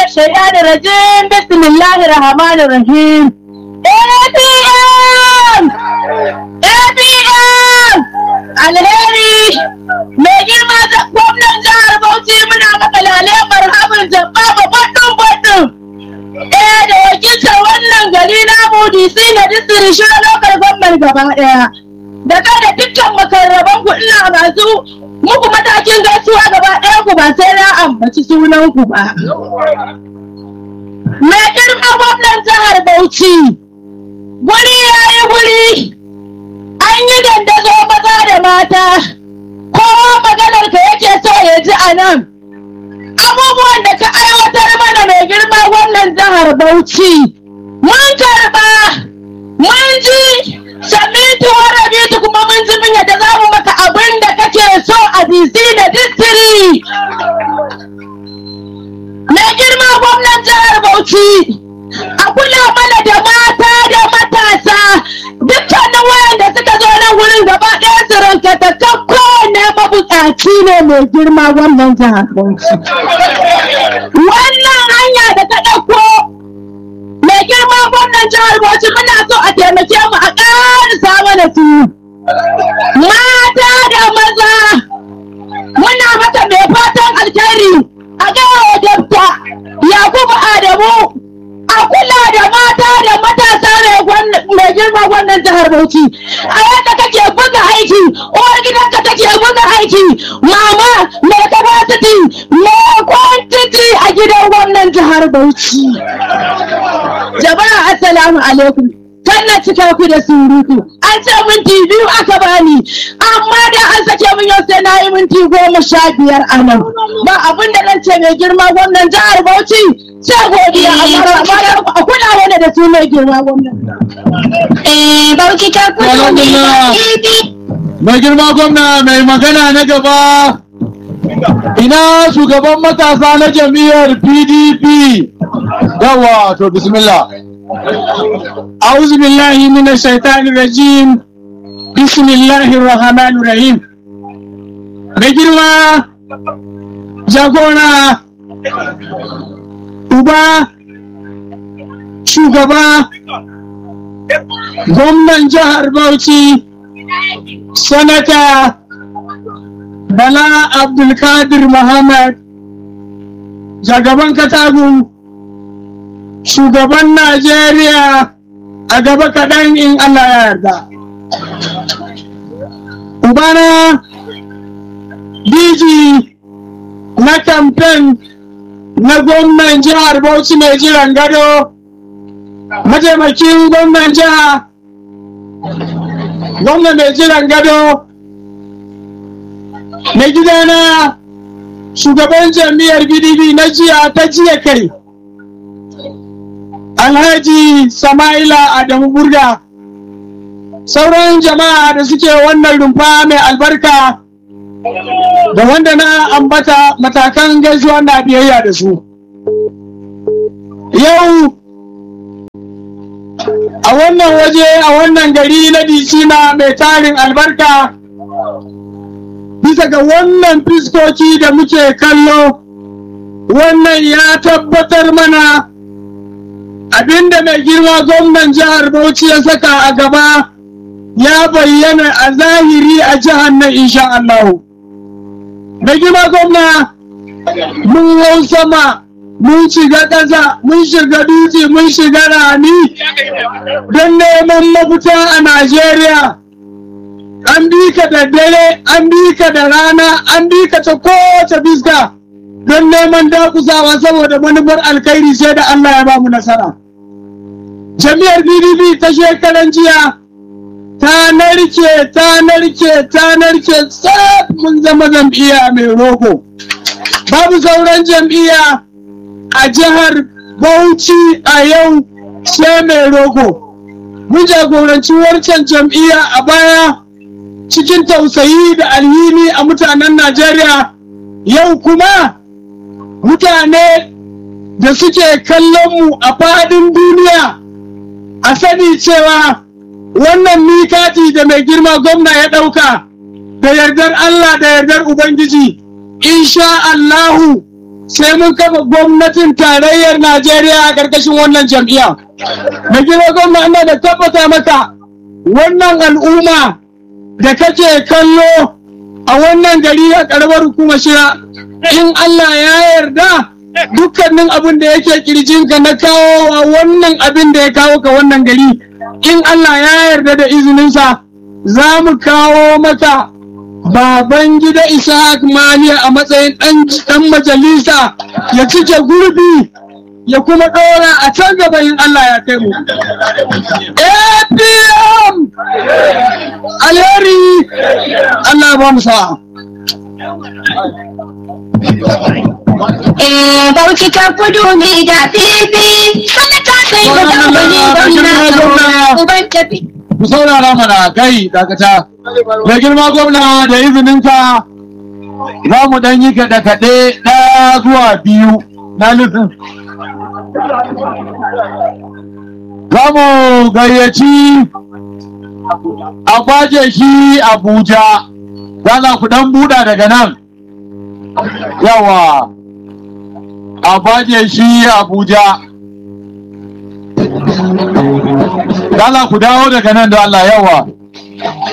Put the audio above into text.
الشيطان الرجيم بسم الله الرحمن الرحيم APM APM alheri mai girma da gwamnan jihar Bauchi muna maka lale marhaban jabba ba baɗin baɗin ɗaya da wakiltar wannan gari na DC na district shi local government gaba ɗaya da kai da dukkan makarraban ku ina masu muku matakin gaisuwa gaba ɗaya ku ba sai na ambaci sunan ku ba. Mai girma gwamnan jihar Bauchi, guri ya yi guri, an yi dandazo maza da mata, kowa maganar ka yake so ya ji a nan. Abubuwan da ka aiwatar mana mai girma gwamnan jihar Bauchi, mun karɓa, mun ji, samitu warabitu kuma mun ji mun yadda za mu maka abin da kake so a DC da distiri. Mai girma gwamnan jihar Bauchi, a kula mana da mata da matasa dukkanin wayanda suka zo nan wurin gaba ɗaya su ranka ta kan kowane mabuƙaci ne mai girma gwamnan jihar Bauchi. Wannan hanya da ta ɗauko mai girma gwamnan jihar Bauchi muna so a taimake mu a ƙarisa mana su. Mata da maza muna maka mai fatan alkhairi a gaya wa dabta Yakubu Adamu a kula da mata da matasa mai girma gwamnan jihar Bauchi. A yadda kake buga aiki, uwar gidanka take buga aiki, mama mai capacity mai quantity a gidan gwamnan jihar Bauchi. Jama'a assalamu alaikum. Kan na cika ku da surutu. An ce minti biyu aka bani, amma da an sake min yau sai na yi minti goma sha biyar a nan. Ba abin da nan ce mai girma gwamnan jihar Bauchi sai godiya amma a kula wani da su mai girma gwamnan. Eh, Bauchi ta kudu Alhamdulillah. Mai girma gwamna mai magana na gaba ina shugaban matasa na jam'iyyar PDP. Yawa to bismillah. أعوذ بالله من الشيطان الرجيم بسم الله الرحمن الرحيم Rigirma jagora uba shugaba gwamnan jihar Bauchi sanata Bala Abdulkadir Muhammad jagaban Katagun shugaban Najeriya a gaba kaɗan in Allah ya yarda. Ubana DG na kamfen na gwamnan jihar Bauchi mai jiran gado, mataimakin gwamnan jiha, gwamnan mai jiran gado, mai gidana shugaban jam'iyyar PDP na jiya ta jiya kai. Alhaji Sama'ila Adamu Burga sauran jama'a da suke wannan rumfa mai albarka da wanda na ambata matakan gaisuwa na biyayya da su. Yau a wannan waje a wannan gari na Disina mai tarin albarka bisa ga wannan fiskoki da muke kallo wannan ya tabbatar mana abinda mai girma gwamnan jihar Bauchi ya saka a gaba ya bayyana a zahiri a jihar nan insha Allah. Mai girma gwamna mun hau sama mun shiga ƙasa mun shiga dutse mun shiga rani don neman mafita a Najeriya. An bi ka da dare, an bi ka da rana, an bi ka ta kowace fiska don neman dakusawa saboda manufar alkhairi sai da Allah ya ba mu nasara. Jami'ar PDP ta shekaran jiya ta narke, ta narke, ta narke tsaf mun zama jam'iyya mai rogo. Babu sauran jam'iyya a jihar Bauchi a yau sai mai rogo. Mun jagoranci wancan jam'iyya a baya cikin tausayi da alhini a mutanen Najeriya yau kuma mutane da suke kallon mu a faɗin duniya a sani cewa wannan mikati da mai girma gwamna ya ɗauka da yardar Allah da yardar Ubangiji insha Allahu sai mun kafa gwamnatin tarayyar Najeriya a ƙarƙashin wannan jam'iyya. Na gina gwamna ina da tabbata maka wannan al'umma da kake kallo a wannan gari a ƙaramar hukumar shira in Allah ya yarda dukkanin abin da yake kirjinka na kawo a wannan abin da ya kawo ka wannan gari in Allah ya yarda da izininsa za mu kawo maka baban gida Ishaq Maniya a matsayin ɗan majalisa ya cike gurbi ya kuma ɗora a can gaba in Allah ya kai mu. APM alheri Allah ba mu sa'a. Eh, Bauchi ta kudu ne da fifi, sanata sai ga dambani gwamna uban tafi. ku saurara mana kai dakata da girma gwamna da izininka za mu dan yi kaɗe-kaɗe ɗaya zuwa biyu na nufin za mu gayyaci a kwaje shi abuja za ku dan buɗa daga nan yawa a kwaje shi abuja Dala ku dawo daga nan da Allah yawa.